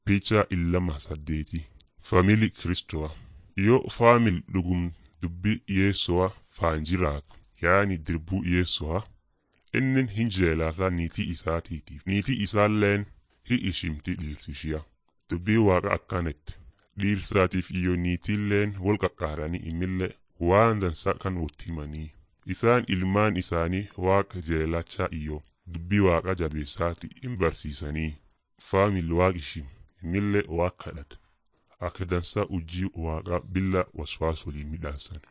Picha illama saddeeti Faamilii Kiristowa yoo faamil dhugum dubbii Yesu'a faan jiraatu yaani dirbuu Yesu'a innin hin jeelata niitii isaatiitiif niitii isaalleen hi ishimti dhiirsishiya dubbii waaqa akkanatti dhiirsaatiif iyo niitiilleen wal qaqqaaranii imillee waan dansa kan wot himanii isaan ilmaan isaanii waaqa jeelachaa iyo dubbii waaqa jabeessaati hin barsiisanii faamil waaq ishim imillee waaq kadhata akka dansa ujii waaqa billa waswaas waliin midhaansan